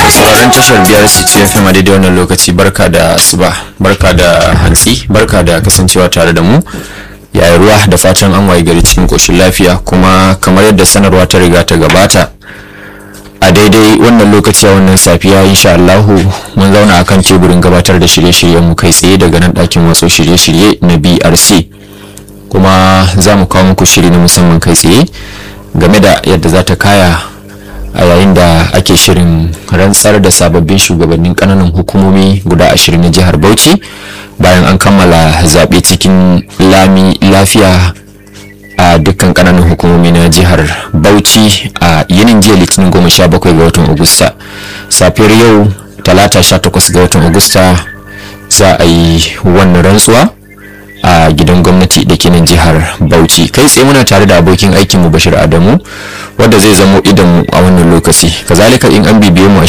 sauraron tashar biyar city fm a daidai wannan lokaci barka da asuba barka da hantsi barka da kasancewa tare da mu yayi ruwa da fatan an waye gari cikin koshin lafiya kuma kamar yadda sanarwa ta riga ta gabata a daidai wannan lokaci a wannan safiya insha Allahu mun zauna akan teburin gabatar da shirye-shiryen mu kai tsaye daga nan ɗakin watsa shirye-shirye na BRC kuma za mu kawo muku shiri na musamman kai tsaye game da yadda za ta kaya a yayin da ake shirin rantsar da sababbin shugabannin kananan hukumomi guda ashirin na jihar bauchi bayan an kammala zaɓe cikin lami lafiya a dukkan kananan hukumomi na jihar bauchi a yinin jiya litinin goma sha bakwai ga watan agusta safiyar yau talata sha takwas ga watan agusta za a yi wannan rantsuwa a gidan gwamnati da ke nan jihar bauchi kai tsaye muna tare da abokin aikinmu bashir adamu wanda zai zamo idanmu a wannan lokaci kazalika in an bibiye mu a